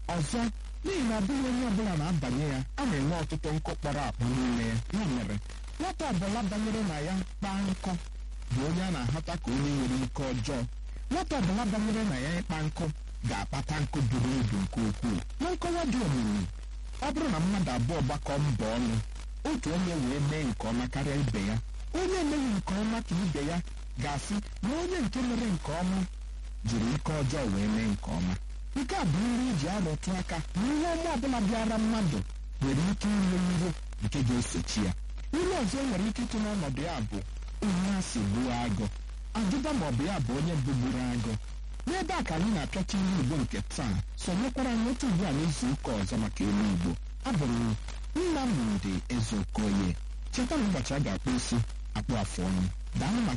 ọzọ n'ihi na ọ bụghị onye ọbụla na-abanye ya a na-enwe ọtụtụ nkụ kpọrọ akpọ n'ime ya ya mere nwata ọbụla banyere na ya kpaa nkụ bụ onye a na-ahata ka onye nwere ike ọjọọ nwata ọbụla banyere na ya ịkpa nkụ ga-akpata nkụ buru ibu nke ukwuu na nkọwa dị omimi ọ bụrụ na mmadụ abụọ gbakọ mbọ ọnụ otu onye wee mee nke ọma karịa ibe ya onye emeghị nke ọma ka ibe ya ga-asị na onye nke mere nke ọma jiri ike ọjọọ wee mee nke ọma nke a bụ nri iji arụtụ aka na ihe ọma ọbụla bịara mmadụ nwere ike inwe ihe nke ga-esochi ya ihe ọzọ e nwere ike ịtụ n'ọnọdụ ya bụ onye a si gbuo agụ ajụba ma ọ bụ ya bụ onye bugburu agụ n'ebe a ka anyị na-apịacha ilu igbo nke taa sonyekwara anyị otu ugbu a n'izu ụka ọzọ maka ilu igbo abụ m Nnamdi Ezeokoye cheta na ụbọchị a ga-akpụ isi akpụ afụ ọnụ daalụ maka